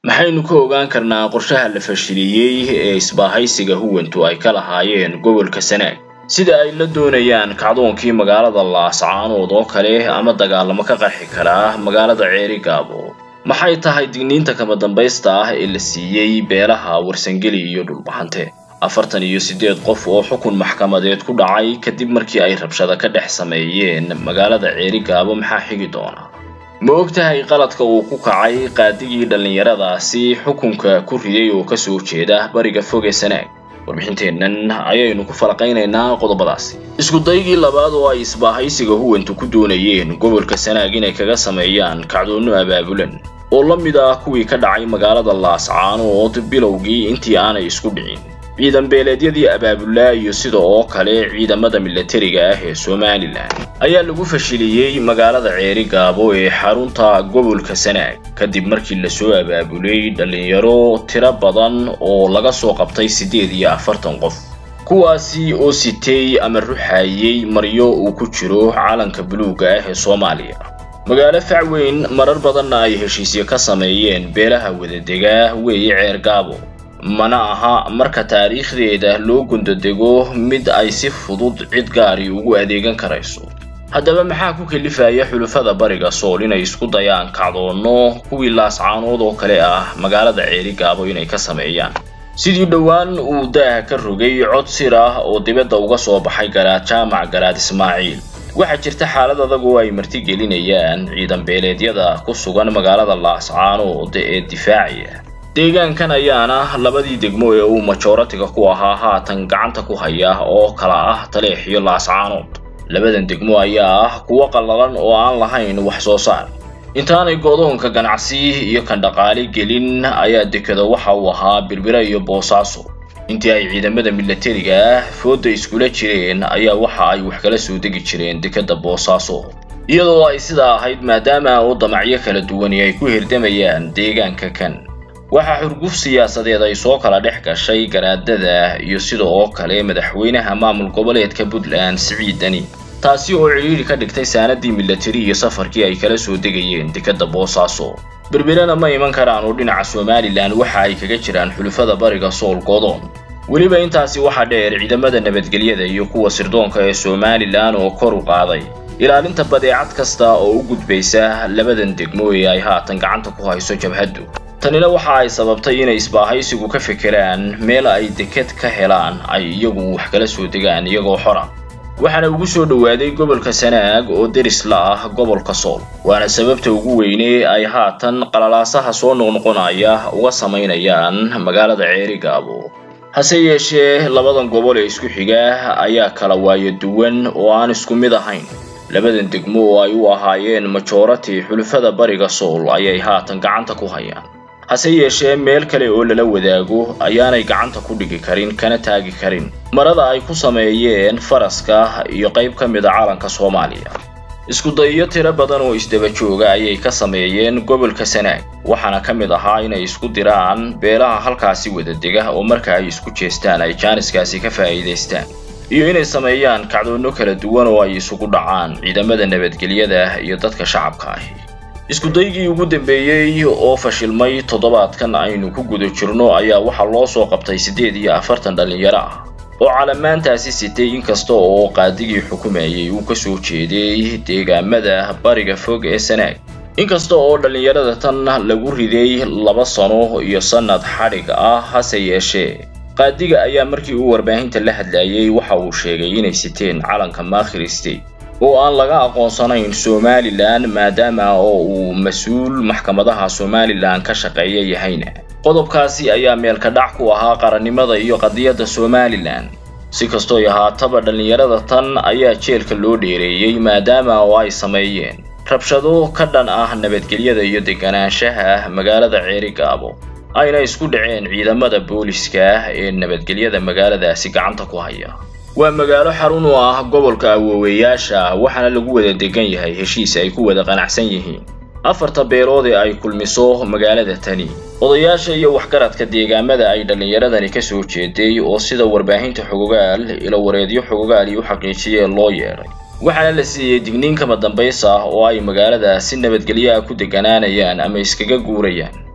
maxaynu ka ogaan karnaa qorshaha la fashiliyey ee isbaahaysiga huwantu ay ka lahaayeen gobolka sanaag sida ay la doonayaan kacdoonkii magaalada laascaanood oo kale ama dagaalamo ka qarxi karaa magaalada ceeri gaabo maxay tahay digniinta kama dambaysta ah ee la siiyey beelaha warsangeli iyo dhulbahante afartan iyo siddeed qof oo xukun maxkamadeed ku dhacay kadib markii ay rabshado ka dhex sameeyeen magaalada ceeri gaabo maxaa xigi doona ma og tahay qaladka uu ku kacay qaadigii dhallinyaradaasi xukunka ku riday oo kasoo jeeda bariga foge sanaag warbixinteennan ayaynu ku falaqaynaynaa qodobadaasi iskudaygii labaad oo ay isbaahaysiga huwantu ku doonayeen gobolka sanaag inay kaga sameeyaan kacdoonno abaabulan oo la mid ah kuwii ka dhacay magaalada laascaanood bilowgii intii aanay isku dhicin ciidan beeleedyadii abaabulaa iyo sida oo kale ciidamada milatariga ah ee somalilan ayaa lagu fashiliyey magaalada ceeri gaabo ee xarunta gobolka sanaag kadib markii lasoo abaabulay dhallinyaro tiro badan oo laga soo qabtay siddeed iyo afartan qof kuwaasi oo sitay ama ruxayey maryo uu ku jiro calanka buluugga ah ee soomaaliya magaalo facweyn marar badanna ay heshiisyo ka sameeyeen beelaha wadadega weeye ceer gaabo mana aha marka taariikhdeeda loo gundodego mid ay si fudud cid gaari ugu adeegan karayso haddaba maxaa ku kalifaya xulufada bariga sool inay isku dayaan kacdoonno kuwii laascaanood oo kale ah magaalada ceeri gaabo inay ka sameeyaan sidii dhowaan uu daaha ka rogay cod sir ah oo dibadda uga soo baxay garaad jaamac garaad ismaaciil waxaa jirta xaalad adag oo ay martigelinayaan ciidan beeleedyada ku sugan magaalada laascaanood ee difaacaya deegaankan ayaana labadii degmo ee uu majoratiga ku ahaa haatan gacanta ku haya oo kala ah taleex iyo laascaanood labadan degmo ayaa ah kuwo qallalan oo aan lahayn wax soo saar intaanay godoonka ganacsi iyo kan dhaqaale gelin ayaa dekada waxa uu ahaa birbira iyo boosaaso intii ay ciidamada milatariga ah fooda iskula jireen ayaa waxa ay wax kala soo degi jireen dekada boosaaso iyadoo ay sidaa ahayd maadaama oo damacyo kala duwani ay ku hirdamayaan deegaanka kan waxaa xurguf siyaasadeed ay soo kala dhex gashay garaadada iyo sida oo kale madaxweynaha maamul goboleedka puntland siciid deni taasi oo cidhiidhi ka dhigtay saanadii milatari iyo safarkii ay kala soo degayeen dekadda boosaaso berbirana ma iman karaan oo dhinaca somalilan waxa ay kaga jiraan xulufada bariga sool godoon weliba intaasi waxaa dheer ciidamada nabadgelyada iyo kuwa sirdoonka ee somalilan oo kor u qaaday ilaalinta badeecad kasta oo u gudbaysa labadan degmo ee ay haatan gacanta ku hayso jabhaddu tanina waxa ay sababtay inay isbaahaysigu ka fekeraan meel ay deked ka helaan ay iyagu wax kala soo degaan iyagoo xora waxaana ugu soo dhowaaday gobolka sanaag oo deris la ah gobolka sool waana sababta ugu weyne ay haatan qalalaasaha soo noqnoqonaya uga samaynayaan magaalada ceeri gaabo hase yeeshee labadan gobol ee isku xiga ayaa kala waayo duwan oo aan isku mid ahayn labadan degmo oo ay u ahaayeen majorati xulufada bariga sool ayay haatan gacanta ku hayaan hase yeeshee meel kale oo lala wadaago ayaanay gacanta ku dhigi karin kana taagi karin marada ay ku sameeyeen faraska iyo qayb ka mid a calanka soomaaliya iskudayo tiro badan oo isdaba jooga ayay ka sameeyeen gobolka sanaag waxaana ka mid ahaa inay isku diraan beelaha halkaasi wadadega oo marka ay isku jeestaan ay jaaniskaasi ka faa'iidaystaan iyo inay sameeyaan kacdoonno kala duwan oo ay isugu dhacaan ciidamada nabadgelyada iyo dadka shacabka ahi iskudaygii ugu dambeeyey oo fashilmay toddobaadkan aynu ku guda jirno ayaa waxaa loo soo qabtay siddeed iyo afartan dhallinyaro ah oo calamaantaasi sitay inkasta oo qaadigii xukumayay uu ka soo jeeday deegaamada bariga fog ee sanaag inkasta oo dhallinyarada tan lagu riday laba sano iyo sannad xadhig ah hase yeeshee qaadiga ayaa markii uu warbaahinta la hadlayay waxa uu sheegay inay siteen calanka maakhir state oo aan laga aqoonsanayn somalilan maadaama oo uu mas-uul maxkamadaha somalilan ka shaqeeya yahayna qodobkaasi ayaa meelka dhac ku ahaa qarannimada iyo qadiyadda somalilan si kastooy ahaataba dhallinyarada tan ayaa jeelka loo dheereeyey maadaama oo ay sameeyeen rabshado ka dhan ah nabadgelyada iyo deganaanshaha magaalada ceeri gaabo ayna isku dhaceen ciidamada booliska ee nabadgelyada magaaladaasi gacanta ku haya waa magaalo xarun u ah gobolka awooweyaasha waxaana lagu wada degan yahay heshiis ay ku wada qanacsan yihiin afarta beelood ee ay kulmiso magaalada tani odayaasha iyo waxgaradka deegaamada ay dhallinyaradani ka soo jeeday oo sida warbaahinta xogogaal ilo wareedyo xogogaal iyo u xaqiijiyeen loo yeedhay waxaana la siiyey digniin kama dambays ah oo ay magaalada si nabadgelyo ah ku deganaanayaan ama iskaga guurayaan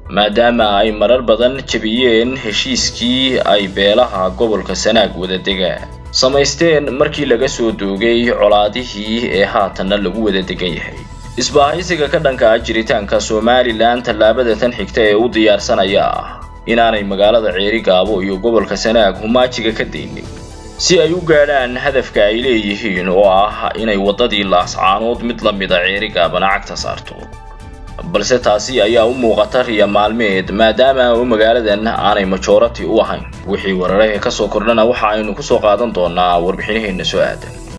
maadaama ay marar badan jebiyeen heshiiskii ay beelaha gobolka sanaag wada degaan samaysteen markii laga soo doogay colaadihii ee haatanna lagu wada degan yahay isbaahaysiga ka dhanka ah jiritaanka somalilan tallaabada tan xigta ee u diyaarsanaya ah inaanay magaalada ceeri gaabo iyo gobolka sanaag humaajiga ka daynin si ay u gaadhaan hadafka ay leeyihiin oo ah inay waddadii laascaanood mid la mida ceeri gaabana cagta saarto balse taasi ayaa u muuqata riya maalmeed maadaama oo magaaladan aanay majorati u ahayn wixii wararahe ka soo kordhana waxa aynu ku soo qaadan doonaa warbixinaheenna soo aadan